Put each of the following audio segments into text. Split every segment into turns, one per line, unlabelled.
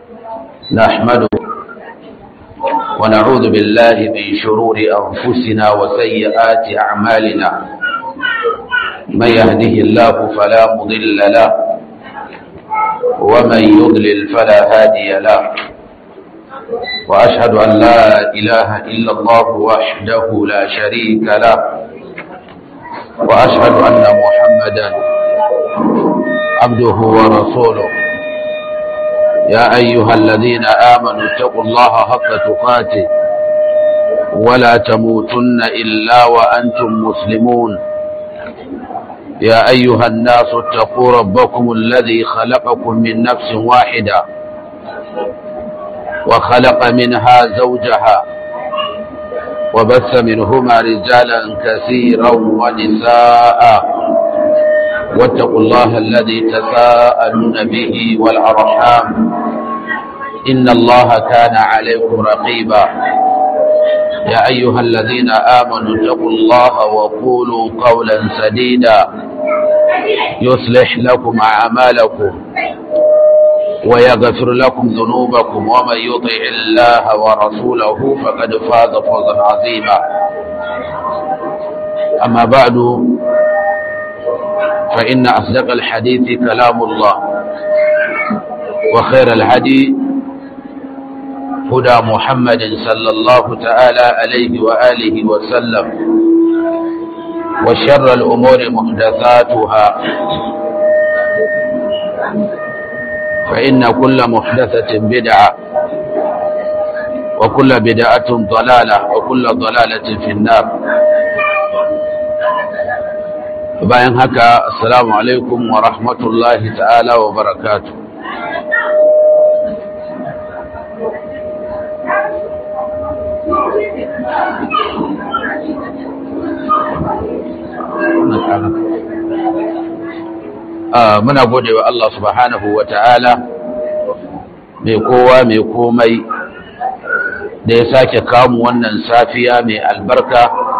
نحمده ونعوذ بالله من شرور أنفسنا وسيئات أعمالنا من يهده الله فلا مضل له ومن يضلل فلا هادي له وأشهد أن لا إله إلا الله وحده لا شريك له وأشهد أن محمدا عبده ورسوله يا أيها الذين آمنوا اتقوا الله حق تقاته ولا تموتن إلا وأنتم مسلمون يا أيها الناس اتقوا ربكم الذي خلقكم من نفس واحدة وخلق منها زوجها وبث منهما رجالا كثيرا ونساء واتقوا الله الذي تساءلون به والأرحام إن الله كان عليكم رقيبا يا أيها الذين آمنوا اتقوا الله وقولوا قولا سديدا يصلح لكم أعمالكم ويغفر لكم ذنوبكم ومن يطع الله ورسوله فقد فاز فوزا عظيما أما بعد فإن أصدق الحديث كلام الله وخير الهدي هدى محمد صلى الله تعالى عليه وآله وسلم وشر الأمور محدثاتها فإن كل محدثة بدعة وكل بدعة ضلالة وكل ضلالة في النار bayan haka assalamu alaikum wa rahmatullahi ta'ala wa barakatu muna gode wa Allah subhanahu wa ta'ala mai kowa mai komai da ya sake kamu wannan safiya mai albarka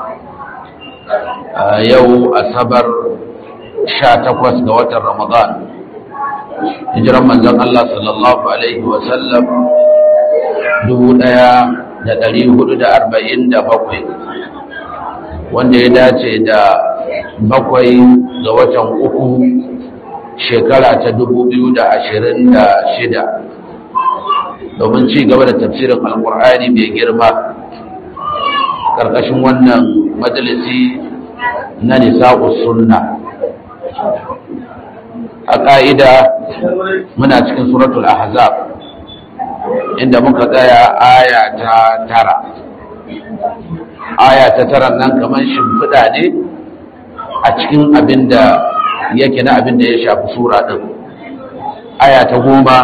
yau asabar sha takwas ga watan ramadan hijiran manzon Allah sallallahu alaihi wasallam dubu ɗaya da ɗari hudu da arba'in da bakwai wanda ya dace da bakwai ga watan uku shekara ta dubu biyu da ashirin da shida domin ci gaba da tafsirin alkur'ani mai girma ƙarƙashin wannan majalisi na nisa'u sunna a ƙa'ida muna cikin suratul ahzab inda muka tsaya aya ta tara aya ta tara nan kamar shimfiɗa ne a cikin abin da yake na abin da ya shafi sura ɗin aya ta goma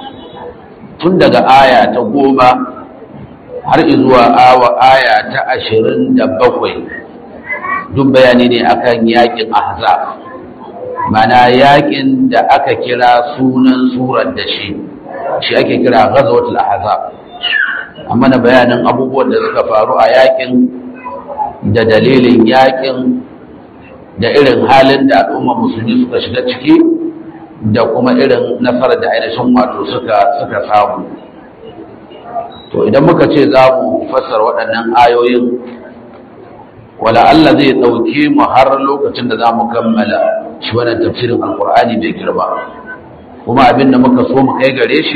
tun daga aya ta goma har izuwa awa aya ta ashirin da bakwai duk bayani ne akan yakin ahzab mana yakin da aka kira sunan surar da shi shi ake kira ghazwatul ahzab amma na bayanin abubuwan da suka faru a yakin da dalilin yakin da irin halin da al'umma musulmi suka shiga ciki da kuma irin nasarar da ainihin wato suka suka samu to idan muka ce za mu fassara waɗannan ayoyin wala Allah zai ɗauke mu har lokacin da za mu kammala shi wannan tafsirin alkur'ani bai girma kuma abin da muka so mu kai gare shi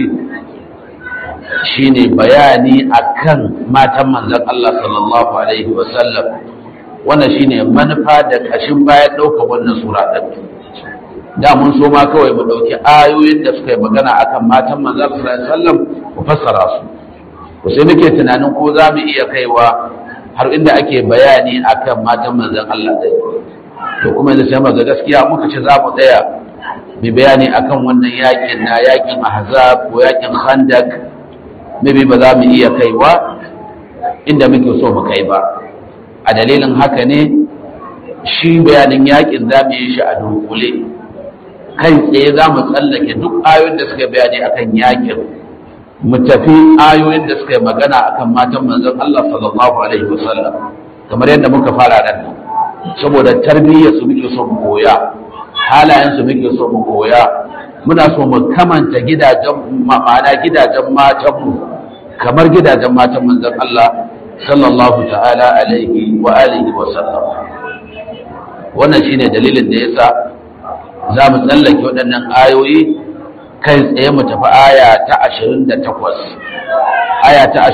shine bayani akan matan manzon Allah sallallahu alaihi wasallam wannan shine manufa da kashin bayan ɗaukar wannan sura ɗin da mun so ma kawai mu ɗauki ayoyin da suka yi magana akan matan manzon Allah sallallahu alaihi wasallam mu fassara su ko sai muke tunanin ko za mu iya kaiwa har inda ake bayani akan matan manzon Allah dai to kuma yanzu sai maga gaskiya muka ce za mu tsaya mu bayani akan wannan yakin na yakin ahzab ko yakin khandak maybe ba za mu iya kaiwa inda muke so mu kai ba a dalilin haka ne shi bayanin yakin za mu yi shi a dunkule kai tsaye za mu tsallake duk ayoyin da suka bayani akan yakin mu tafi ayoyin da suka yi magana akan matan manzon Allah sallallahu alaihi wasallam kamar yadda muka fara nan saboda tarbiyyar su muke so mu koya halayen su muke so mu koya muna so mu kamanta gidajen ma'ana gidajen matanmu kamar gidajen matan manzon Allah sallallahu ta'ala alaihi wa alihi wa sallam wannan shine dalilin da yasa za mu tsallake waɗannan ayoyi kai tsaye mu tafi aya ta 28 aya ta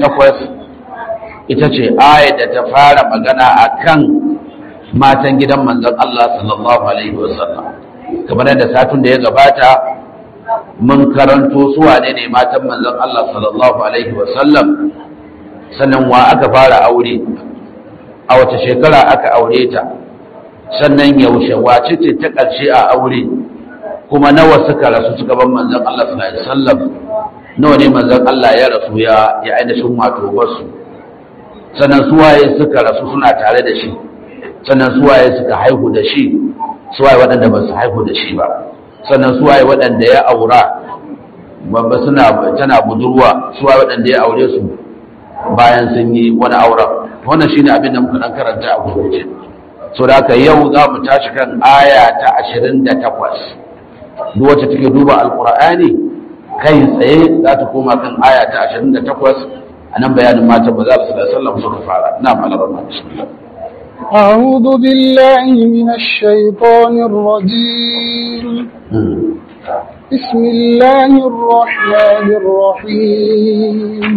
28 ita ce aya da ta fara magana akan matan gidan manzon Allah sallallahu alaihi wa sallam kamar yadda satun da ya gabata mun karanto su wane ne matan manzon Allah sallallahu alaihi wa sallam sannan wa aka fara aure a wace shekara aka aure ta sannan yaushe wace ce ta ƙarshe a aure kuma nawa suka rasu suka ban manzon Allah sallallahu alaihi wasallam nawa ne manzon Allah ya rasu ya ya ainihin wato basu sannan suwaye suka rasu suna tare da shi sannan suwaye suka haihu da shi suwaye waɗanda ba su haihu da shi ba sannan suwaye waɗanda ya aura babba suna tana budurwa suwaye waɗanda ya aure su bayan sun yi wani auren wannan shine abin da muka dan karanta a gurguje so da haka yau za mu tashi kan aya ta 28 duk wacce take duba alqur'ani kai tsaye za ta koma kan aya ta 28 anan bayanin mata ba za su da sallam suka fara na malaman bismillah
أعوذ بالله من الشيطان الرجيم بسم الله الرحمن الرحيم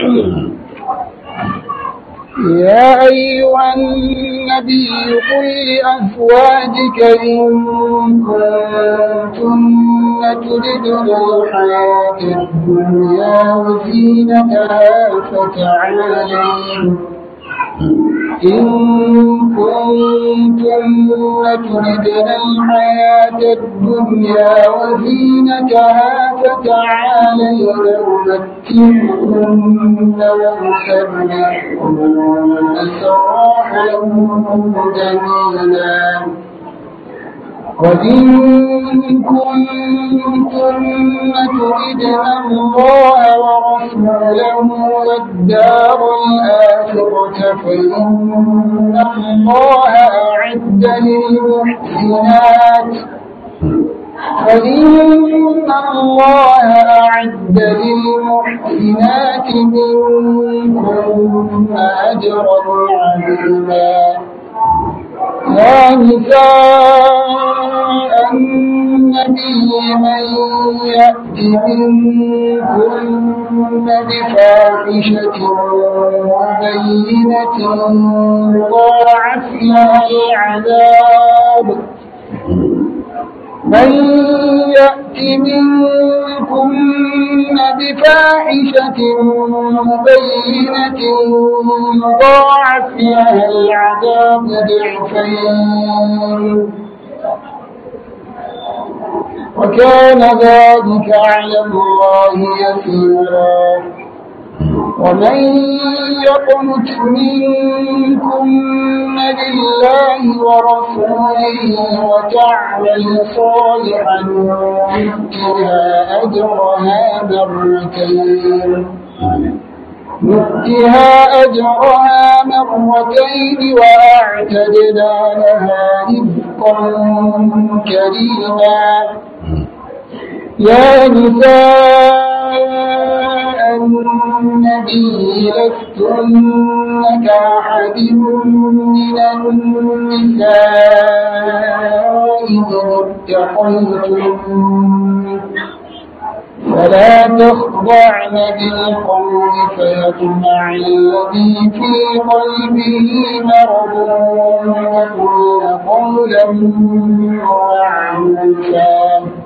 يا أيها النبي قل لأزواجك إن كنتن تردن الحياة الدنيا وزينتها فتعالين إن كنتن تردن الحياة الدنيا وزينتها فتعالين أمتعكن وأسرحكن سراحا جميلا وإن كنتن تردن الله ورسوله والدار الآخرة فإن الله أعد للمحسنات فإن الله أعد للمحسنات منكن أجرا عظيما يا نساء النبي من يأت منكن بفاحشة مبينة يضاعف لها العذاب من يأت منكن بفاحشة مبينة يضاعف لها العذاب ضعفين وكان ذلك على الله يسيرا ومن يقنت منكن لله ورسوله وتعمل صالحا نؤتها أجرها مرتين نؤتها أجرها مرتين وأعتدنا لها رزقا كريما يا نساء النبي لستن كأحد من النساء إن اتقيتن فلا تخضعن بالقول فيطمع الذي في قلبه مرض وقلن قولا معروفا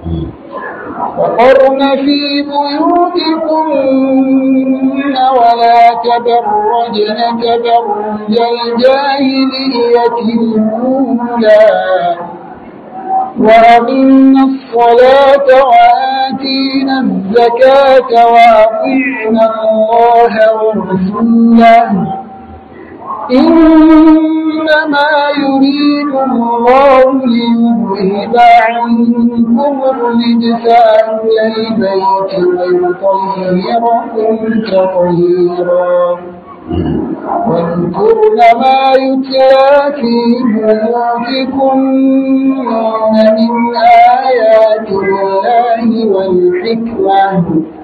وقرن في بيوتكن ولا تبرجن تبرج الجاهلية الأولى وأقمنا الصلاة وآتينا الزكاة وأطعنا الله ورسوله إنما يريد الله ليذهب عنكم الرجس أهل البيت ويطهركم تطهيرا واذكرن ما يتلى في بيوتكن من آيات الله والحكمة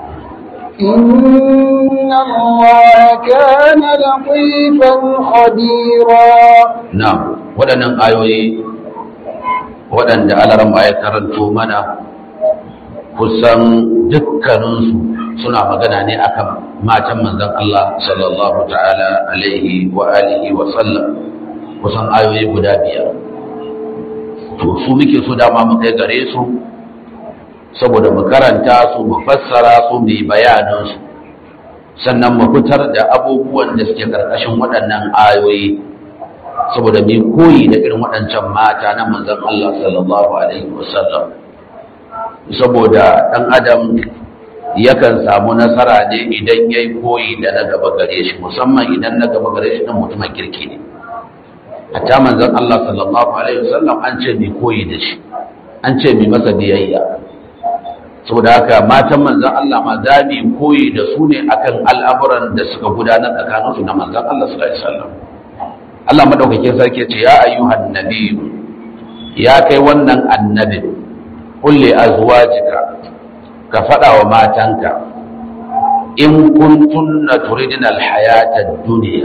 إن الله كان لطيفا خبيرا
na'am waɗannan ayoyi waɗanda alaran ya karanto mana kusan dukkaninsu suna magana ne akan matan manzon Allah sallallahu ta'ala alaihi wa alihi wa sallam kusan ayoyi guda biyar to su muke so dama mu kai gare su saboda mu karanta su mu fassara su mu yi bayanin su sannan mu fitar da abubuwan da suke karkashin waɗannan ayoyi saboda mai koyi da irin waɗancan mata na manzan Allah sallallahu Alaihi wasallam saboda ɗan adam yakan samu nasara ne idan ya yi koyi da na gaba gare shi musamman idan na gaba gare shi ɗan mutumin kirki ne hatta manzan Allah sallallahu Alaihi wasallam an ce mai koyi da shi an ce mai masa biyayya saboda haka matan manzan Allah ma za mu koyi da su ne akan al'amuran da suka gudanar tsakaninsu na manzan Allah sallallahu Alaihi wasallam Allah madaukakin sarki ce ya ayyuhan nabiyyu ya kai wannan annabi kulli azwajika ka fada wa matanka in kuntunna turidina alhayata ad-dunya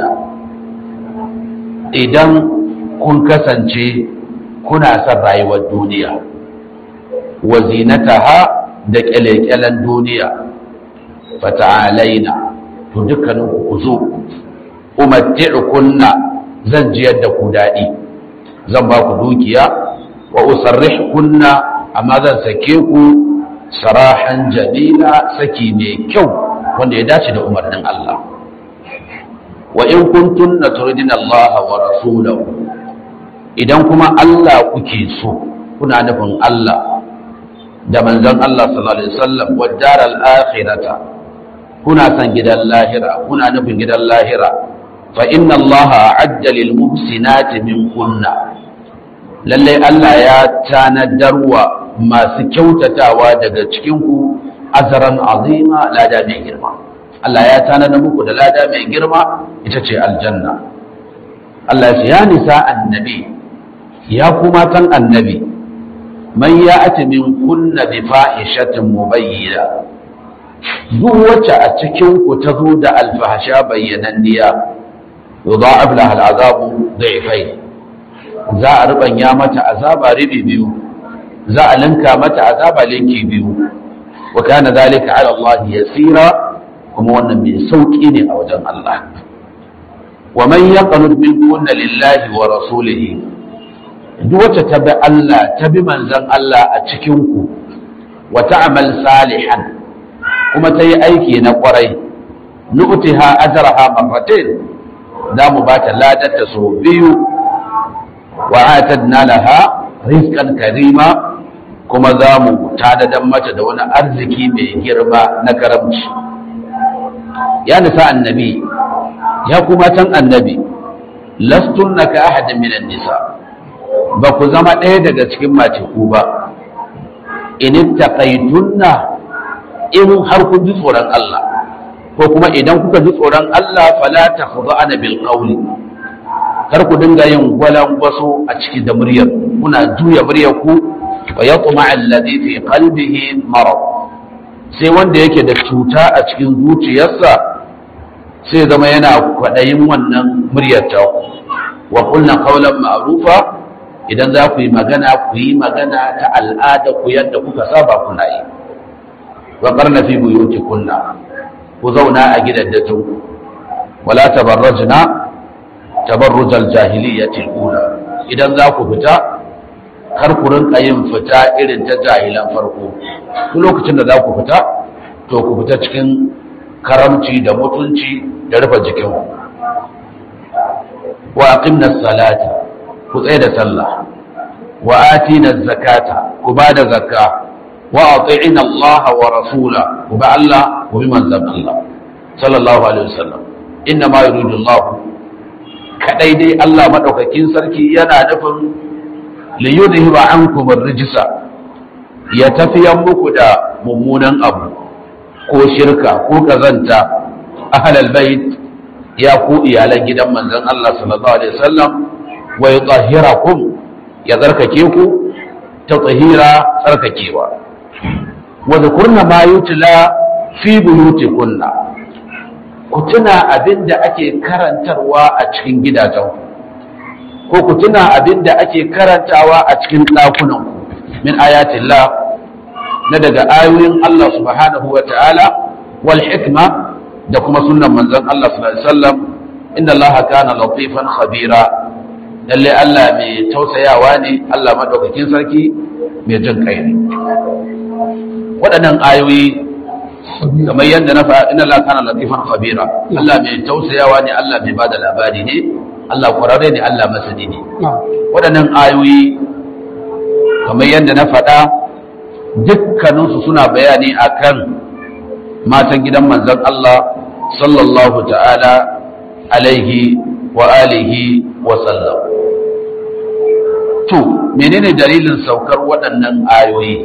idan kun kasance kuna son rayuwar duniya wa zinataha da kyalekyalen duniya fata'alaina to dukkaninku ku zo umatti'ukunna zan jiyar da ku daɗi zan ba ku dukiya wa usarrih kunna amma zan sake ku sarahan jamila saki mai kyau wanda ya dace da umarnin Allah wa in kuntum turidina Allah wa rasulahu idan kuma Allah kuke so kuna nufin Allah da manzon Allah sallallahu alaihi wasallam wa daral akhirata kuna san gidan lahira kuna nufin gidan lahira فإن الله أعد للمحسنات منكن lalle Allah ya tanadarwa masu kyautatawa daga cikinku azaran azima lada mai girma Allah ya tanada muku da lada mai girma ita ce aljanna Allah ya nisa annabi ya kuma tan annabi man ya ati min kunna bi fahishatin mubayyina duk wacce a cikin ku ta zo da alfahasha bayyananniya yudha'ab laha al'azabu da'ifai za a rubanya mata azaba ribi biyu za a linka mata azaba linki biyu wa kana zalika 'ala Allah yasira kuma wannan mai sauki ne a wajen Allah wa man yaqnud minkunna lillahi wa rasulihi duk wacce ta bi Allah ta bi manzon Allah a cikin ku wa ta'mal salihan kuma ta yi aiki na kwarai nu'tiha ajraha marratayn za mu ba ta ladarta sau biyu wa atadna laha rizqan karima kuma za mu tadadan mata da wani arziki mai girma na karamci ya nisa annabi ya kuma tan annabi lastunna ka ahadin minan nisa ba ku zama ɗaya daga cikin mateku ba in taqaytunna in har kun ji tsoron Allah ko kuma idan kuka ji tsoron Allah fala takhda'ana bil qawli kar ku dinga yin gwalangwaso a ciki da muryar kuna juya muryar ku wa yatma alladhi fi qalbihi marad sai wanda yake da cuta a cikin zuciyarsa sai zama yana kwadayin wannan muryar ta ku wa qulna qawlan ma'rufa idan za ku yi magana ku yi magana ta al'ada ku yadda kuka saba kuna yi wa qarna fi buyutikunna ku zauna a gidaddatu wala tabarrajna tabarrujal jahiliyyati ula idan za ku fita kar ku rinka yin fita irin ta jahilan farko duk lokacin da za ku fita to ku fita cikin karamci da mutunci da rufe jikin ku wa aqimna salata ku tsaya da sallah wa atina zakata ku ba da zakka wa ati'ina Allah wa rasula ku ba Allah ku bi manzon Allah sallallahu alaihi wasallam inna ma yuridu Allah kadai dai Allah madaukakin sarki yana nufin li yudhiba ankum ar-rijsa ya tafiyan muku da mummunan abu ko shirka ko kazanta ahlal bait ya ku iyalan gidan manzon Allah sallallahu alaihi wasallam wa yutahhirakum ya zarkake ku ta tsahira tsarkakewa wa zakurna ma yutla fi buyutikunna ku tuna abinda ake karantarwa a cikin gidajen ko ku tuna abinda ake karantawa a cikin ɗakunan ku min ayatillah na daga ayoyin Allah subhanahu wa ta'ala wal hikma da kuma sunnan manzon Allah sallallahu alaihi wasallam inna Allah kana latifan khabira lalle Allah mai tausayawa ne Allah madaukakin sarki mai jin kai ne waɗannan ayoyi kamar yadda na faɗa inna Allah kana latifan khabira Allah mai tausayawa ne Allah mai bada labari ne Allah kwararre ne Allah masani ne waɗannan ayoyi kamar yadda na faɗa dukkaninsu suna bayani akan matan gidan manzon Allah sallallahu ta'ala alaihi wa alihi wa sallam to menene dalilin saukar waɗannan ayoyi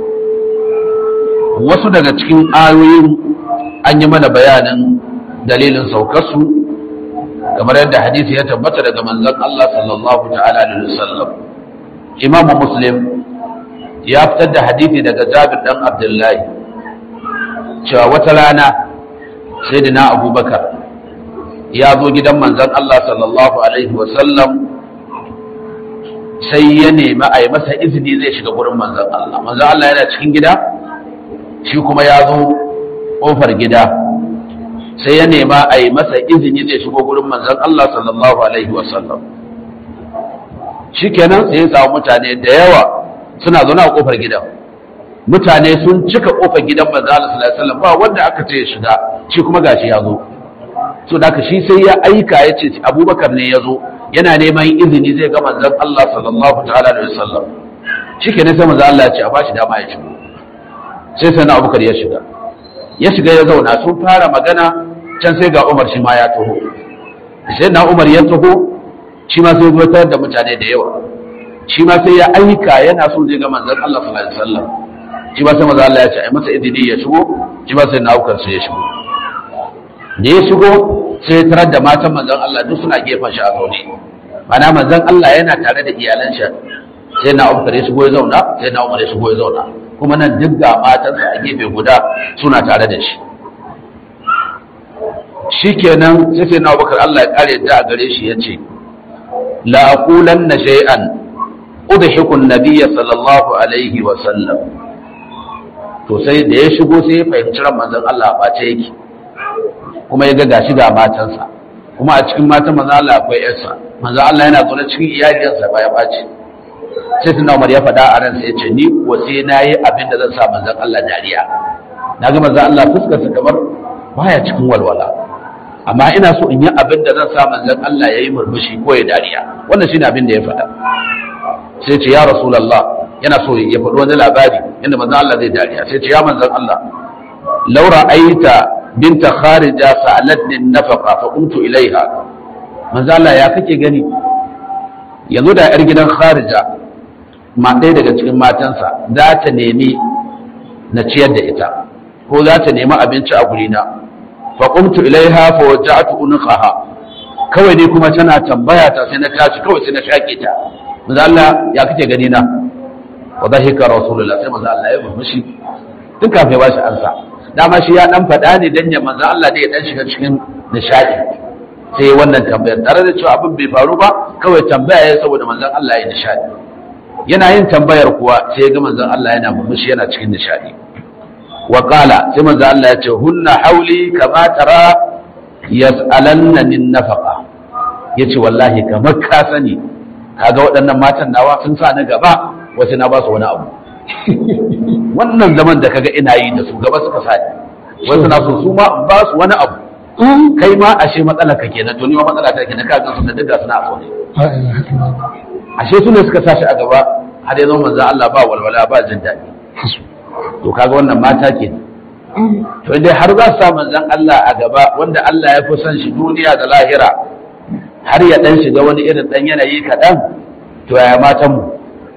wasu daga cikin ayoyin an yi mana bayanin dalilin saukarsu kamar yadda hadisi ya tabbata daga manzon Allah sallallahu ta'ala alaihi wasallam imamu muslim ya fitar da hadisi daga jabir dan abdullahi cewa wata rana sai da na abubakar ya zo gidan manzan Allah sallallahu alaihi wasallam sai ya nemi a yi masa izini zai shiga gurin manzan Allah manzan Allah yana cikin gida shi kuma ya zo ƙofar gida sai ya nema a yi masa izini zai shigo gurin manzan Allah sallallahu alaihi wasallam shi kenan sai ya samu mutane da yawa suna zaune a kofar gidan mutane sun cika kofar gidan manzo Allah sallallahu alaihi wasallam ba wanda aka ce ya shiga shi kuma gashi ya zo so da shi sai ya aika ya ce Abubakar ne ya zo yana neman izini zai ga manzon Allah sallallahu ta'ala alaihi wasallam shikenan sai manzo Allah ya ce a bashi dama ya shigo sai sai na Abubakar ya shiga ya shiga ya zauna sun fara magana can sai ga Umar shi ma ya taho sai na Umar ya taho shi ma sai zuwa da mutane da yawa shi ma sai ya aika yana so zai ga manzon Allah sallallahu alaihi wasallam shi ma sai manzo Allah ya ce ai masa idini ya shigo shi ma sai na aukar su ya shigo da ya shigo sai ya tarar da matan manzon Allah duk suna gefen shi a zaune mana manzon Allah yana tare da iyalan shi sai na aukar ya shigo ya zauna sai na umar ya shigo ya zauna kuma nan duk ga matansa a gefe guda suna tare da shi shikenan sai sai na abubakar Allah ya kare da a gare shi ya ce la aqulanna shay'an udhiku an-nabiy sallallahu alaihi wa sallam to sai da ya shigo sai ya fahimci ran manzon Allah ba ce yake kuma ya ga gashi ga matansa kuma a cikin matan manzon Allah akwai yarsa manzon Allah yana zaune cikin iyalinsa ba ya bace sai tuna Umar ya faɗa a ransa ya ce ni ko sai nayi abin da zan sa manzon Allah dariya na ga manzon Allah fuskar sa kamar baya cikin walwala amma ina so in yi abin da zan sa manzon Allah yayi murmushi ko ya dariya wannan shine abin da ya faɗa sai ce ya rasulullah yana so ya faɗi wani labari inda manzon Allah zai dariya sai ce ya manzon Allah laura aita binta kharija sa'alatni nafaqa fa qumtu ilaiha manzon Allah ya kake gani yanzu da yar gidan kharija ma ɗaya daga cikin matansa za ta nemi na ciyar da ita ko za ta nemi abinci a gurina fa qumtu ilaiha fa waja'tu unqaha kawai ne kuma tana tambaya ta sai na tashi kawai sai na shake ta manzo Allah ya kake gani na wa dhahika rasulullah sai manzo Allah ya murmushi tun kafin ya bashi ansa dama shi ya dan faɗa ne dan ya manzo Allah ne ya dan shiga cikin nishadi sai wannan tambayar tare da cewa abin bai faru ba kawai tambaya ya saboda manzon Allah ya nishadi yana yin tambayar kuwa sai ya ga manzon Allah yana murmushi yana cikin nishadi wa qala sai manzon Allah ya ce hunna hauli kama tara yas'alanna min nafaqa yace wallahi kamar ka sani kaga waɗannan matan nawa sun sa ni gaba wasu na ba su wani abu wannan zaman da kaga ina yi da su gaba suka sa ni wasu na so su ma in ba su wani abu kai ma ashe matsala ka kenan to ni ma matsala ta kenan ka ga su da duka suna a ne ashe su ne suka sa shi a gaba har ya zama manzo Allah ba walwala ba jin daɗi to kaga wannan mata ke to dai har za su sa manzon Allah a gaba wanda Allah ya fi son shi duniya da lahira har ya dan shiga wani irin dan yanayi kaɗan to yaya matan mu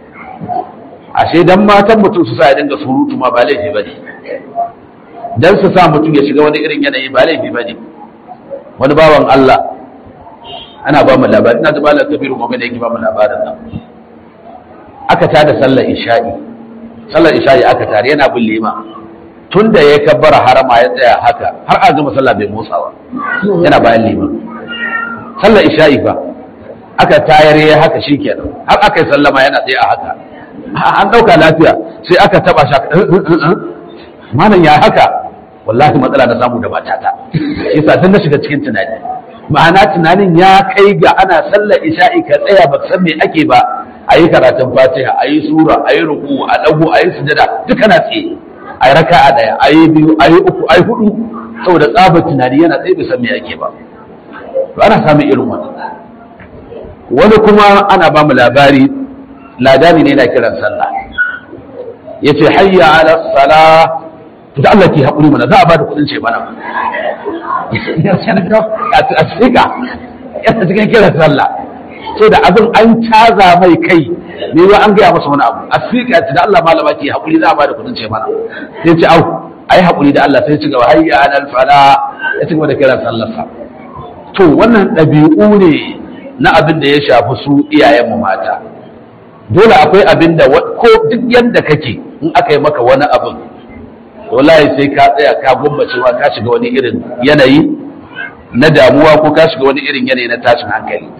ashe dan matan mutum su sa ya dinga surutu ma ba laifi bane dan su sa mutum ya shiga wani irin yanayi ba laifi bane wani bawan Allah ana ba mu labari ina da malam kabiru kuma da yake ba mu labarin nan aka tada sallar isha'i sallar isha'i aka tare yana bin lima tun da ya kabbara harama ya tsaya haka har a gama sallah bai motsawa yana bayan lima sallar isha'i fa aka tayar ya haka shikenan har aka yi sallama yana tsaye a haka an ɗauka lafiya sai aka taba shi malam ya haka wallahi matsala na samu da matata yasa tun na shiga cikin tunani ma'ana tunanin ya kai ga ana sallar isha'i ka tsaya ba san me ake ba a yi karatun fatiha a yi sura a yi ruku a dago a yi sujada duka na tsaye a yi raka a ɗaya a yi biyu a yi uku a yi hudu saboda tsabar tunani yana tsaye bai san me ake ba to ana samun irin wannan wani kuma ana ba mu labari ladani ne na kiran sallah ya ce hayya ala sala to da Allah ke haƙuri mana za a ba da kuɗin ce mana a tsika yana cikin kiran sallah so da abin an caza mai kai ne wa an gaya masa wani abu a tsika ce da Allah malama ke haƙuri za a ba da kuɗin ce mana sai ce au ai haƙuri da Allah sai ci gaba hayya ala fala ya ci gaba da kiran sallarsa to wannan ɗabi'u ne na abin da ya shafi su iyayenmu mata dole akwai abin da ko duk yadda kake in aka yi maka wani abin wallahi sai ka tsaya ka gwammacewa ka shiga wani irin yanayi na damuwa ko ka shiga wani irin yanayi na tashin hankali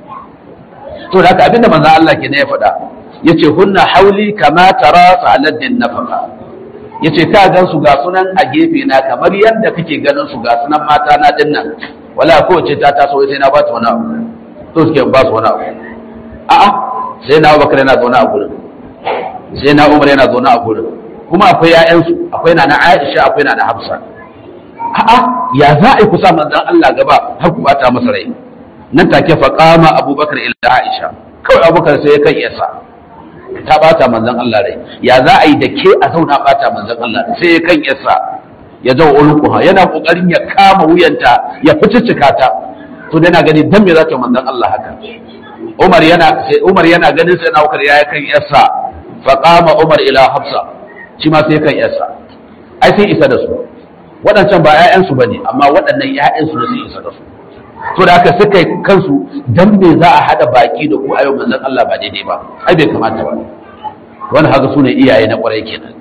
to da haka abin da manzon Allah ke ne ya faɗa yace hunna hauli kama tara saladdin nafaka yace ka gan su ga sunan a gefe na kamar yadda kake ganin su ga sunan mata na dinnan wala kowace ta taso sai na ba ta wani abu to suke ba su wani abu a'a sai na Abubakar yana zaune a gurin sai na Umar yana zaune a gurin kuma akwai ƴaƴansu akwai na Aisha akwai na Hafsa a'a ya za a yi kusa manzon Allah gaba har ku bata masa rai nan take fa qama Abubakar ila Aisha kawai Abubakar sai ya kan yasa ta bata manzon Allah rai ya za a yi da ke a zauna bata manzon Allah sai ya kan yasa ya zo ulquha yana kokarin ya kama wuyanta ya fiticcika ta to dai na gani dan me za ta manzon Allah haka Umar yana sai Umar yana ganin sai na Abubakar ya kan yasa fa qama Umar ila Hafsa shi ma sai kan yasa ai sai isa da su waɗancan ba ƴaƴan su bane amma waɗannan ƴaƴan su ne sai isa da su to da haka suka kansu dan me za a hada baki da ku ayo manzon Allah ba daidai ba ai bai kamata ba wannan haka sune iyaye na kwarai kenan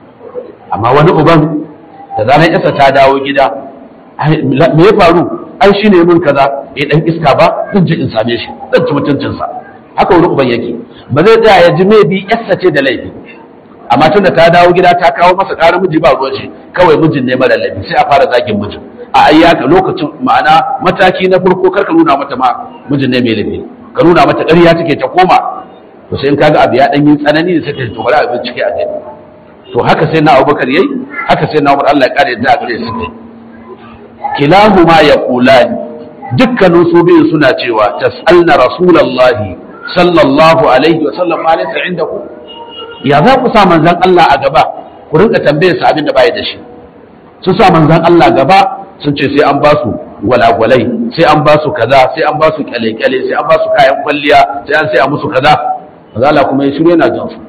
amma wani uban da zaran yasa ta dawo gida me ya faru ai shi ne mun kaza ya dan iska ba zan je in same shi zan ci mutuncinsa haka wani uban yake ba zai tsaya ya ji me bi yassa ce da laifi amma tun da ta dawo gida ta kawo masa ƙarar miji ba ruwan shi kawai mijin ne mara laifi sai a fara zagin mijin a ayyaka lokacin ma'ana mataki na farko kar ka nuna mata ma mijin ne mai laifi ka nuna mata ƙarya take ta koma to sai in kaga abu ya dan yi tsanani da sai ta to bari a bincike a gani to haka sai na Abubakar yayi haka sai na Umar Allah ya kare da gare su kilahuma yaqulani dukkanin su biyu suna cewa tas'alna rasulullahi sallallahu alaihi wa sallam ma laysa indaku ya za ku sa manzon Allah a gaba ku rinka tambayar sa abin da bai da shi sun sa manzon Allah gaba sun ce sai an ba su gwalagwalai sai an ba su kaza sai an ba su kyale-kyale sai an ba su kayan kwalliya sai an sai a musu kaza Allah kuma ya shirye na jin su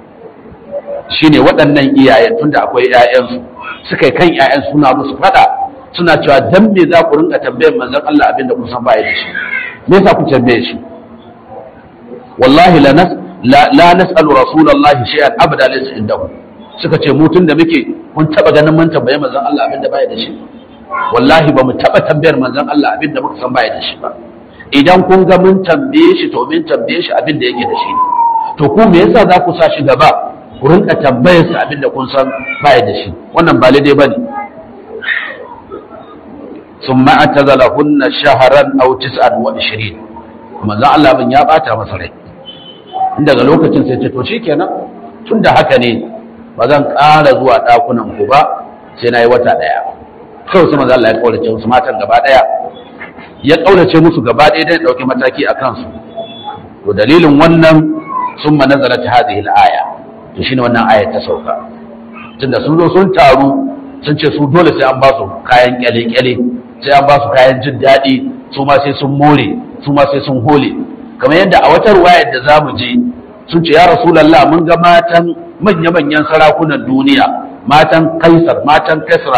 shine waɗannan iyayen tunda akwai ƴaƴansu suka yi kan ƴaƴan suna musu fada suna cewa dan me za ku rinka tambayar manzon Allah abin da kun san baya da shi me yasa ku tambaye shi wallahi la nas la, la nas'alu rasulullahi shay'an abada laysa indahu suka ce mu tun da muke kun taba ganin mun tambaye manzon Allah abin da baya da shi wallahi ba mu taba tambayar manzon Allah abin da muka san baya da shi ba idan kun ga mun tambaye shi to mun tambaye shi abin da yake da shi to ku me yasa za ku sa shi gaba ku rinka tambayar sa abin da kun san baya da shi wannan ba daidai bane ثم اعتزلهن شهرا او 29 manzon Allah bin ya bata masa rai daga lokacin sai ce to shikenan tunda haka ne ba zan ƙara zuwa ɗakunan ku ba sai na yi wata ɗaya kawai sai manzon Allah ya kaurace musu matan gaba ɗaya ya kaurace musu gaba ɗaya dan ɗauki mataki a kansu to dalilin wannan sun ma nazarat hadhihi al-aya to shine wannan aya ta sauka tunda sun zo sun taru sun ce su dole sai an ba su kayan kyale-kyale sai an ba su kayan jin daɗi su ma sai sun more su ma sai sun hole kamar yadda a wata ruwayar da za mu je sun ce ya rasulallah mun ga matan manya-manyan sarakunan duniya matan kaisar matan kasra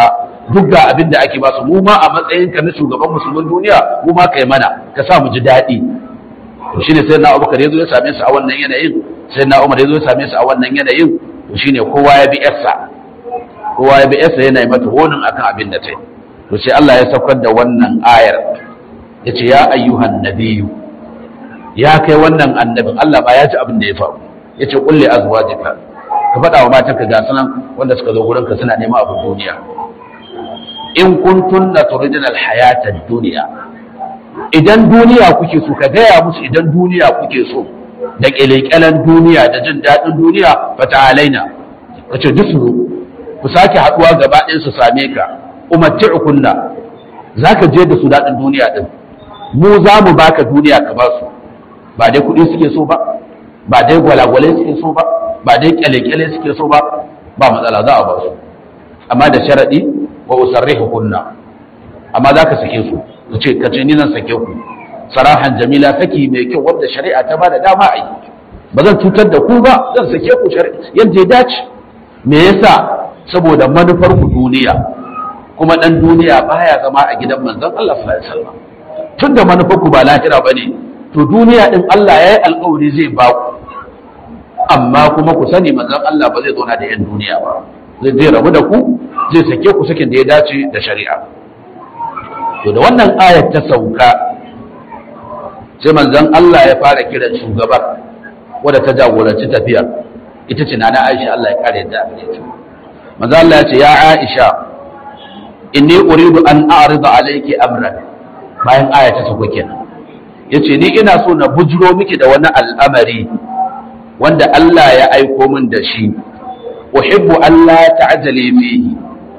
duk ga abin da ake ba su mu ma a matsayin ka na shugaban musulmin duniya mu ma kai mana ka sa mu ji daɗi to shine sai na Abubakar yazo ya same su a wannan yanayin sai na Umar yazo ya same su a wannan yanayin to shine kowa ya bi yarsa kowa ya bi yarsa yana yi mata honin akan abin da ta yi to sai Allah ya saukar da wannan ayar yace ya ayyuhan nabiyyu ya kai wannan annabin Allah ba ya ji abin da ya faru yace kulli azwajika ka faɗa wa matanka ga sunan wanda suka zo gurinka suna neman abin duniya in kuntunna turidna alhayata ad-dunya idan duniya kuke so ka gaya musu idan duniya kuke so da kelekelen duniya da jin daɗin duniya fa ta'alaina kace duk su ku sake haɗuwa gaba ɗaya su same ka umatti'ukunna zaka je da su daɗin duniya din mu za mu baka duniya ka ba su ba dai kuɗi suke so ba ba dai gwalagwale suke so ba ba dai kyale-kyale suke so ba ba matsala za a ba su amma da sharaɗi wa usarrihu kunna amma za ka sake su su ce ka ce ni zan sake ku sarahan jamila saki mai kyau wanda shari'a ta bada dama a yi ba zan cutar da ku ba zan sake ku yadda ya dace me yasa saboda manufar ku duniya kuma dan duniya baya zama a gidan manzon Allah sallallahu alaihi wasallam tunda manufar ku ba lahira bane to duniya din Allah yayi alƙawari zai ba ku amma kuma ku sani manzon Allah ba zai zauna da yan duniya ba zai zai rabu da ku zai sake ku sakin da ya dace da shari'a to da wannan ayat ta sauka sai manzon Allah ya fara kiran shugaba wadda ta jagoranci tafiyar ita ce nana Aisha Allah ya kare da ita manzon Allah ya ce ya Aisha inni uridu an a'rida alayki amran bayan aya ta sauka kenan yace ni ina so na bujuro miki da wani al'amari wanda Allah ya aiko min da shi uhibbu Allah ta'jali fihi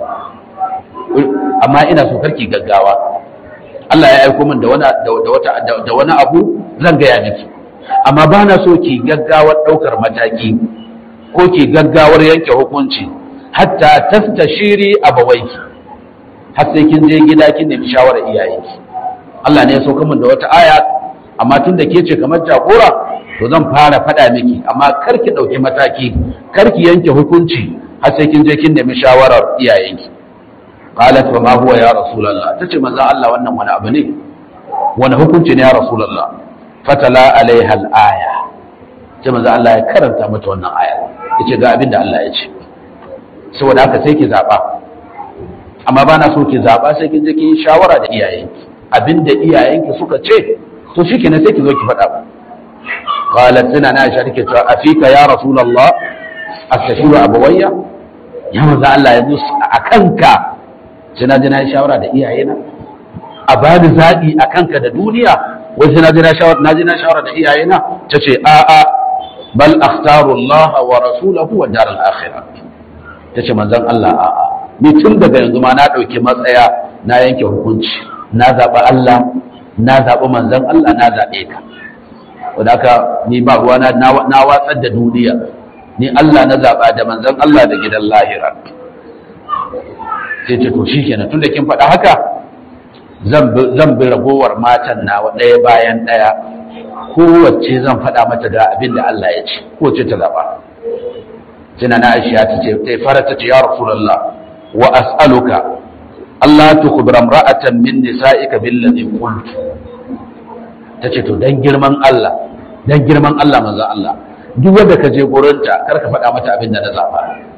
amma ina so karki gaggawa Allah ya aiko min da wani da wata da wani abu zan gaya miki amma ba na so ki gaggawar daukar mataki ko ki gaggawar yanke hukunci hatta tastashiri abawaiki har sai kin je gida kin nemi shawarar iyayenki Allah ne ya sauka min da wata aya amma tun da ke ce kamar jagora to zan fara faɗa miki amma kar ki ɗauki mataki kar ki yanke hukunci har sai kin je kin nemi shawarar iyayenki qalat wa ma huwa ya rasulullah tace manzo Allah wannan wani abu ne wani hukunci ne ya rasulullah fatala alaiha al-aya sai manzo Allah ya karanta mata wannan aya yace ga abin da Allah ya ce saboda haka sai ki zaba amma bana so ki zaba sai kin je kin shawara da iyayenki abinda iyayenki suka ce to shikenan sai ki zo ki faɗa qalat sina na aisha take cewa afika ya rasulullah astashiru abawayya ya manzo Allah yanzu a kanka sai na je na yi shawara da iyayena a bani zaɓi a kanka da duniya wai sai na je na shawara na je na shawara da iyayena ta ce a a bal akhtaru Allah wa rasulahu wa daral akhirah ta ce manzon Allah a a ni tun daga yanzu ma na ɗauki matsaya na yanke hukunci na zaɓi Allah na zaɓi manzon Allah na zaɓe ka wadda haka ni ba ruwa na watsar da duniya ni Allah na zaɓa da manzon Allah da gidan lahira sai ce to shikenan tunda kin faɗa haka zan bi ragowar matan nawa ɗaya bayan ɗaya kowace zan faɗa mata da abin da Allah ya ce kowace ta zaɓa sina na aisha ta ce ta fara ta ce ya rasulullah wa as'aluka Allah tukhbira imra'atan min nisa'ika billadhi qultu tace to dan girman Allah dan girman Allah manzo Allah duk wanda ka je gurinta kar ka faɗa mata abin da na zaɓa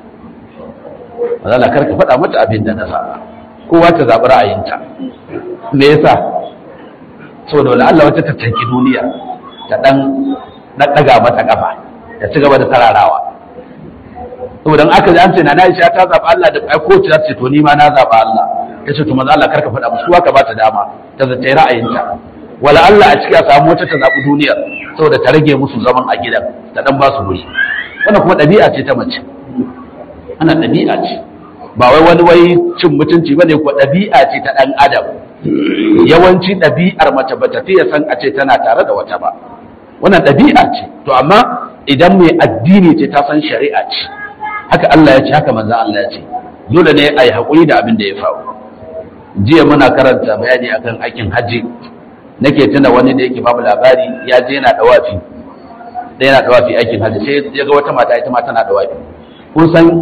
mazala kar ka faɗa mata abin da na zaɓa kowa ta zaɓi ra'ayinta me yasa saboda wani Allah wata ta tanki duniya ta ɗan ɗaga mata ƙafa ta ci gaba da tararawa saboda aka ji an ce na na isha ta zaɓa Allah da ai ko ta ce to ni ma na zaɓa Allah ta ce to maza Allah kar ka faɗa musu ka ba ta dama ta zata yi ra'ayinta wala Allah a ciki a samu wata ta zaɓi duniyar saboda ta rage musu zaman a gidan ta ɗan ba su wuri wannan kuma ɗabi'a ce ta mace ana ɗabi'a ce ba wai wani wai cin mutunci bane ko ɗabi'a ce ta ɗan adam yawanci ɗabi'ar mace ba ta fiye san a ce tana tare da wata ba wannan ɗabi'a ce to amma idan mai addini ce ta san shari'a ce haka Allah ya ce haka manzon Allah ya ce dole ne a yi haƙuri da abin da ya faru jiya muna karanta bayani akan aikin hajji nake tuna wani da yake babu labari ya je yana dawafi da yana dawafi aikin hajji sai ya ga wata mata ita ma tana dawafi kun san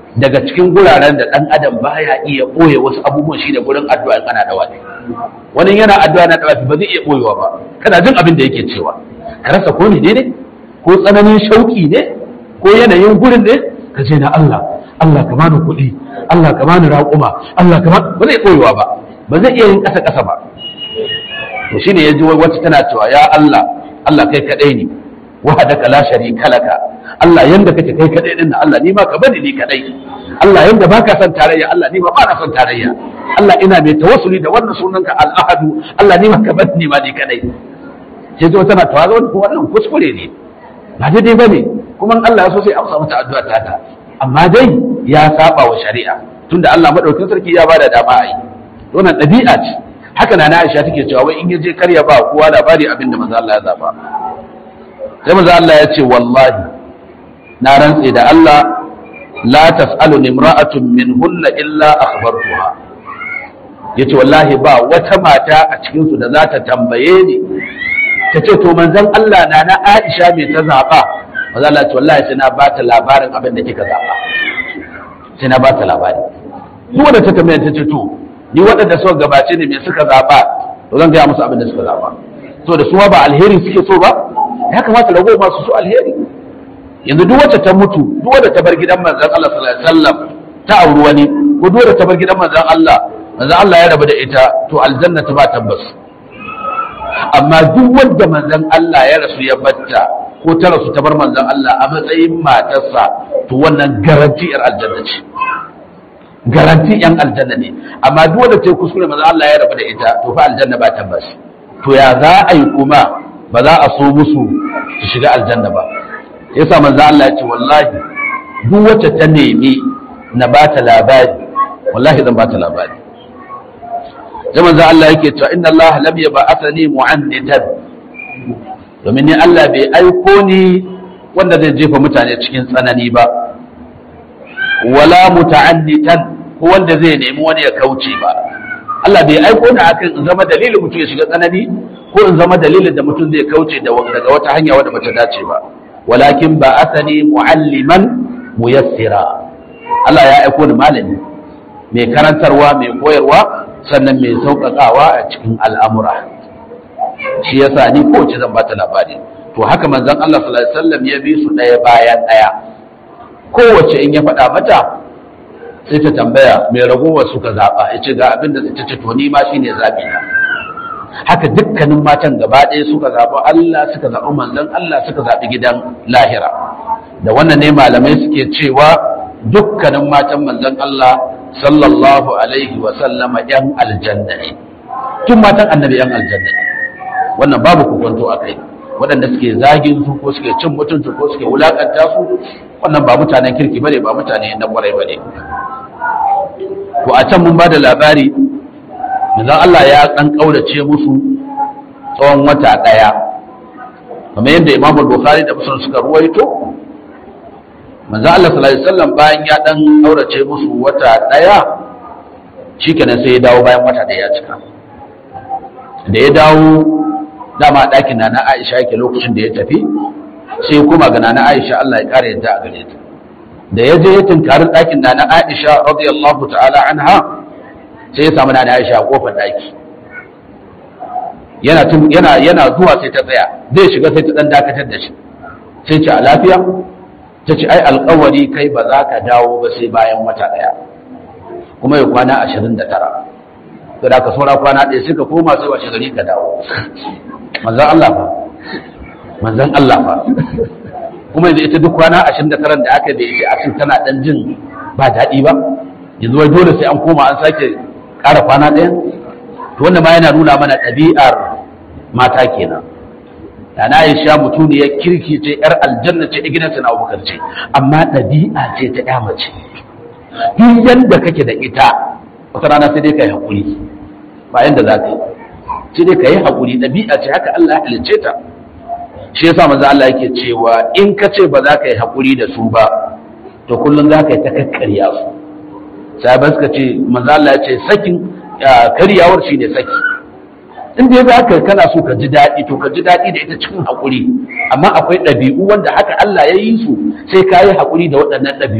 daga cikin guraren da ɗan adam baya iya ɓoye wasu abubuwan shi da gurin addu'a in ana dawafi wani yana addu'a na dawafi ba zai iya ɓoyewa ba kana jin abin da yake cewa ka rasa ko ne ne ko tsananin shauki ne ko yanayin gurin ne ka ce na Allah Allah ka bani kuɗi Allah ka bani raƙuma Allah ka bani ba zai ɓoyewa ba ba zai iya yin ƙasa ƙasa ba to shine yaji wacce tana cewa ya Allah Allah kai kaɗai ne wahadaka la sharika laka Allah yanda kake kai kadai din Allah ni ma ka bani ni kadai Allah yanda baka son tarayya Allah ni ma ba na son tarayya Allah ina mai tawassuli da wannan sunanka al-ahadu Allah ni ma ka bani ni ma ni kadai sai zo tana tawaga wannan wannan kuskure ne ba daidai bane kuma Allah ya so sai amsa mata addu'a ta ta amma dai ya saba wa shari'a tunda Allah madaukakin sarki ya bada dama a yi wannan ɗabi'a ce haka na Aisha take cewa wai in yaje karya ba kowa labari abinda manzo Allah ya zaba sai manzo Allah ya ce wallahi na rantse da Allah la tas'alu imra'atun minhunna illa akhbartuha yace wallahi ba wata mata a cikin su da za ta tambaye ni ta ce to manzon Allah na na Aisha me ta zaba manzo Allah ce wallahi sai na ba ta labarin abin da kika zaba sai na ba ta labari duk wanda ta tambaye ta ce to ni waɗanda suka gabace ne me suka zaba to zan gaya musu abin da suka zaba to da su ba alheri suke so ba ya kamata rago masu so alheri yanzu duk wacce ta mutu duk wanda ta bar gidan manzon Allah sallallahu alaihi wasallam ta auri wani ko duk wanda ta bar gidan manzon Allah manzon Allah ya rabu da ita to aljanna ta ba tabbas amma duk wanda manzon Allah ya rasu ya batta ko ta rasu ta bar manzon Allah a matsayin matarsa to wannan garanti yar aljanna ce garanti yan aljanna ne amma duk wanda ta kuskure manzon Allah ya rabu da ita to fa aljanna ba tabbas to ya za a yi kuma ba za a so musu su shiga aljanna ba yasa manzo Allah ya ce wallahi duk wacce ta nemi na ba ta labari wallahi zan ba ta labari sai manzo Allah yake cewa inna Allah lam yab'athani mu'annidan domin ni Allah bai aiko ni wanda zai jefa mutane cikin tsanani ba wala muta'annitan ko wanda zai nemi wani ya kauce ba Allah bai aiko ni akan in zama dalilin mutum ya shiga tsanani ko in zama dalilin da mutum zai kauce daga wata hanya wadda bata dace ba walakin ba asani mu'alliman muyassira Allah ya aiko ni malami mai karantarwa mai koyarwa sannan mai sauƙaƙawa a cikin al'amura shi yasa ni kowace zan bata labari to haka manzon Allah sallallahu alaihi wasallam ya bi su ɗaya bayan ɗaya kowace in ya faɗa mata sai ta tambaya mai ragowar suka zaɓa ya ce ga abin da ta ce to ni ma shine zaɓi na haka dukkanin matan gaba ɗaya suka zaɓi Allah suka zaɓi manzon Allah suka zaɓi gidan lahira da wannan ne malamai suke cewa dukkanin matan manzon Allah sallallahu alaihi wa sallama yan aljanna ne tun matan annabi yan aljanna ne wannan babu kokonto a kai waɗanda suke zagin su ko suke cin mutunci ko suke wulakanta su wannan ba mutanen kirki bane ba mutane na kwarai bane to a can mun ba da labari manzon Allah ya dan kaurace musu tsawon wata daya kamar yadda Imam Bukhari da Muslim suka ruwaito manzon Allah sallallahu alaihi wasallam bayan ya dan kaurace musu wata daya shikenan sai ya dawo bayan wata daya ya cika da ya dawo dama ɗakin na na Aisha yake lokacin da ya tafi sai kuma ga na Aisha Allah ya kare yadda a gare ta da ya je ya tunkari ɗakin na na Aisha radiyallahu ta'ala anha sai ya samu na Aisha a kofar daki yana yana yana zuwa sai ta tsaya zai shiga sai ta dan dakatar da shi sai ce a lafiya ta ce ai alƙawari kai ba za ka dawo ba sai bayan wata ɗaya kuma ya kwana ashirin da tara to da ka saura kwana ɗaya sai ka koma sai washe gari ka dawo manzon Allah fa manzon Allah fa kuma yanzu ita duk kwana ashirin da taran da aka da ita a cikin tana dan jin ba daɗi ba yanzu wai dole sai an koma an sake ƙara kwana ɗaya to wannan ma yana nuna mana ɗabi'ar mata kenan da na yi sha mutum ya kirki ce yar aljanna ce gidansa na abubakar ce amma ɗabi'a ce ta ya mace duk yanda kake da ita wata rana sai dai ka yi haƙuri ba yanda za ka yi sai dai ka yi haƙuri ɗabi'a ce haka Allah ya halicce ta shi yasa manzo Allah yake cewa in ka ce ba za ka yi haƙuri da su ba to kullum za ka yi ta kakkarya su sahabai suka ce manzo Allah ya ce sakin karyawar shi ne saki in dai za ka kana so ka ji daɗi to ka ji daɗi da ita cikin haƙuri amma akwai ɗabi'u wanda haka Allah ya yi su sai ka yi haƙuri da waɗannan ɗabi'un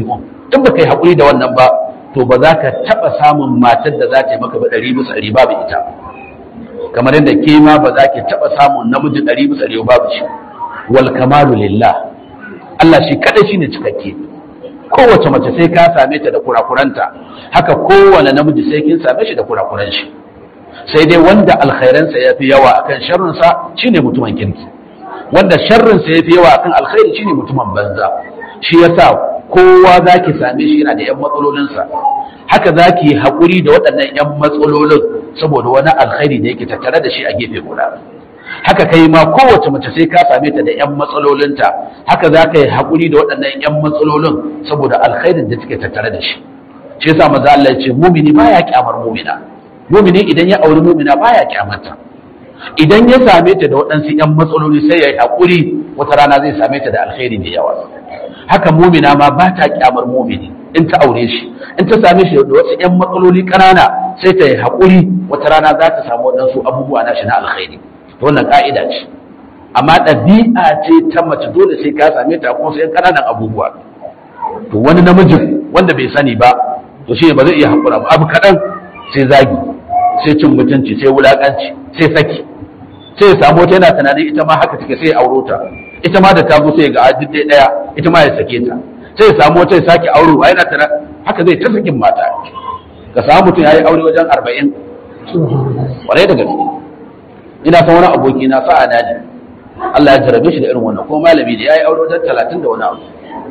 in ba kai haƙuri da wannan ba to ba za ka taɓa samun matar da za ta yi maka ba ɗari bisa ɗari babu ita kamar yadda ke ma ba za ki taɓa samun namiji ɗari bisa ɗari babu shi wal kamalu lillah Allah shi kaɗai shine cikakke kowace mace sai ka same ta da kurakuranta haka kowane namiji sai kin same shi da kurakuran shi sai dai wanda alkhairansa ya fi yawa akan sharrinsa shine mutumin kirki wanda sharrinsa ya fi yawa akan alkhairi shine mutumin banza shi yasa kowa za ki same shi yana da 'yan matsalolinsa haka za ki yi haƙuri da waɗannan 'yan matsalolin saboda wani alkhairi da yake tattare da shi a gefe guda haka kai ma kowace mace sai ka same ta da 'yan matsalolinta haka za ka yi haƙuri da waɗannan 'yan matsalolin saboda alkhairin da take tattare da shi shi yasa maza Allah ya ce mumini baya kyamar mumina mumini idan ya auri mumina baya kyamarta idan ya same ta da waɗansu 'yan matsaloli sai ya yi haƙuri wata rana zai same ta da alkhairi da yawa haka mumina ma ba ta kyamar mumini in ta aure shi in ta same shi da wasu 'yan matsaloli ƙanana sai ta yi haƙuri wata rana za ta samu waɗansu abubuwa na shi na alkhairi to wannan ƙa'ida ce amma ɗabi'a ce ta mace dole sai ka same ta kuma sai ƙananan abubuwa to wani namijin wanda bai sani ba to shi ba zai iya haƙura ba abu kaɗan sai zagi sai cin mutunci sai wulaƙanci sai saki sai ya samu wata yana tunanin ita ma haka take sai ya auro ta ita ma da ta zo sai ga duk dai daya ita ma ya sake ta sai ya samu wata ya sake auro a yana tana haka zai ta sakin mata ka samu mutum ya yi aure wajen arba'in kwarai da gaske ina san wani aboki na sa'a na ne Allah ya jarabe shi da irin wannan kuma malami da ya yi aure wajen talatin da wani abu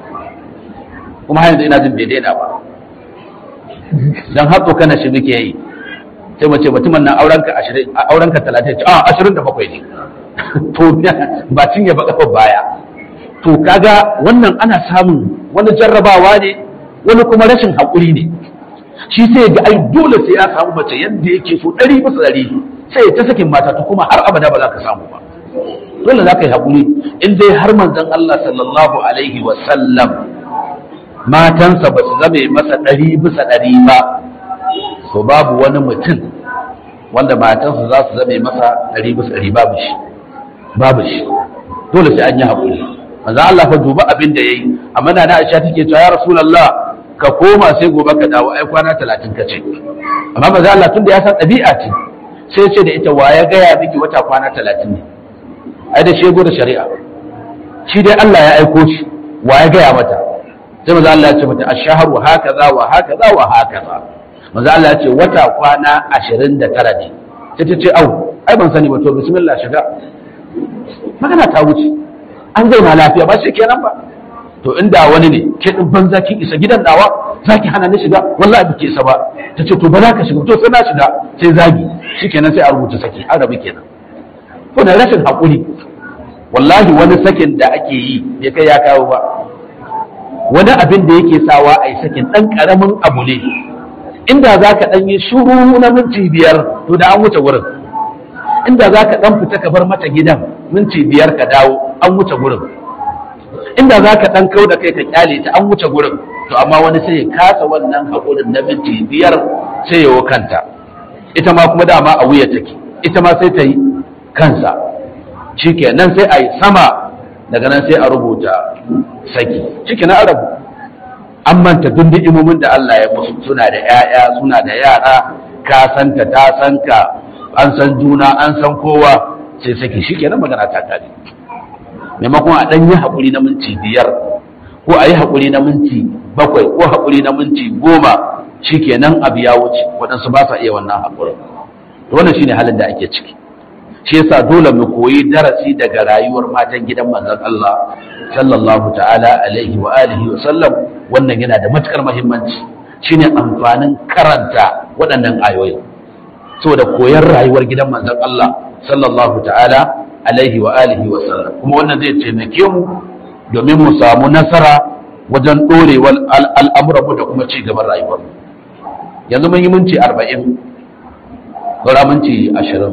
kuma har yanzu ina jin bai daina ba dan hatso kana shi muke yi sai mace mutumin nan aurenka ashirin aurenka talatin a ashirin da bakwai ne to ba cinye ba kafa baya to kaga wannan ana samun wani jarrabawa ne wani kuma rashin haƙuri ne shi sai ga ai dole sai ya samu mace yadda yake so ɗari bisa ɗari sai ya ta sakin mata to kuma har abada ba za ka samu ba dole za ka yi haƙuri in dai har manzon Allah sallallahu alaihi wa sallam matansa ba su zame masa ɗari bisa ɗari ba to babu wani mutum wanda matansa za su zame masa ɗari bisa ɗari babu shi babu shi dole sai an yi haƙuri manzo Allah fa duba abin da yayi amma na Aisha take cewa ya Rasulullah ka koma sai gobe ka dawo ai kwana 30 ka ce amma manzo Allah tunda ya san ɗabi'a ce sai ce da ita ya gaya miki wata kwana 30 ne ai da shego da shari'a shi dai Allah ya aiko shi ya gaya mata sai manzo Allah ya ce mata ash-shahru hakaza wa hakaza wa hakaza manzo Allah ya ce wata kwana 29 ne sai ta ce au ai ban sani ba to bismillah shiga magana ta wuce an zauna lafiya ba shi kenan ba to inda wani ne ke din banza kin isa gidan dawa zaki hana ni shiga wallahi bike isa ba ta ce to ba za ka shiga to sai na shiga sai zagi shikenan sai a rubuta saki an rabu kenan to da rashin hakuri wallahi wani sakin da ake yi bai kai ya kawo ba wani abin da yake sawa a yi sakin ɗan ƙaramin abu ne inda za ka ɗan yi shuru na minti biyar to da an wuce wurin inda za ka ɗan fita ka bar mata gidan minti biyar ka dawo an wuce gurin inda za ka ɗan kau da kai ka kyale ta an wuce gurin to amma wani sai ya kasa wannan haƙurin na minti biyar sai ya kanta ita ma kuma dama a wuya take ita ma sai ta yi kansa shikenan sai a yi sama daga nan sai a rubuta saki shikenan a rabu an manta duk ni'imomin da Allah ya musu suna da 'ya'ya suna da yara ka santa ta san ka an san juna an san kowa sai saki shikenan magana ta kare maimakon a ɗan yi haƙuri na minti biyar ko a yi haƙuri na minti bakwai ko haƙuri na minti goma shikenan abu ya wuce waɗansu ba sa iya wannan haƙurin to wannan shine halin da ake ciki shi yasa dole mu koyi darasi daga rayuwar matan gidan manzon Allah sallallahu ta'ala alaihi wa alihi wa sallam wannan yana da matukar muhimmanci shine amfanin karanta waɗannan ayoyi saboda koyar rayuwar gidan manzon Allah sallallahu ta'ala alaihi wa alihi wa sallam kuma wannan zai taimake mu domin mu samu nasara wajen dorewar al'amuran mu da kuma ci gaban rayuwar mu yanzu mun yi minti 40 saura minti 20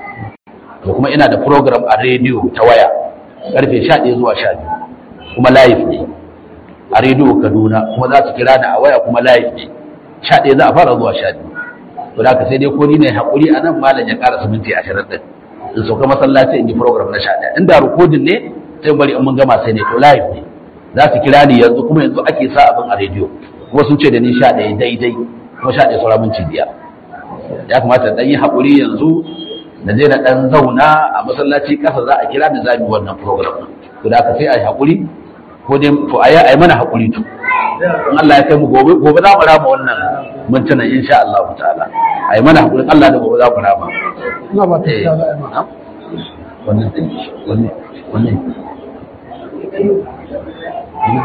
to kuma ina da program a rediyo ta waya karfe 11 zuwa 12 kuma live ne a rediyo Kaduna kuma za su kira ni a waya kuma live ne 11 za a fara zuwa 12 to da ka sai dai ko ni ne hakuri a nan malam ya ƙara minti 20 din in sauka masallaci in yi program na 11 inda recording ne sai bari in mun gama sai ne to live ne za su kira ni yanzu kuma yanzu ake sa abin a rediyo kuma sun ce da ni sha ɗaya daidai kuma sha ɗaya sauran minti biyar ya kamata ɗan yi haƙuri yanzu na je na ɗan zauna a masallaci ƙasa za a kira da za mu wannan program to da aka sai a yi haƙuri ko dai to a yi mana haƙuri to in Allah ya kai mu gobe gobe za mu rama wannan mintunan insha Allah ta'ala a yi mana haƙuri Allah da gobe za mu rama
ina ba ta
eh
tsaya ba
wannan wannan wannan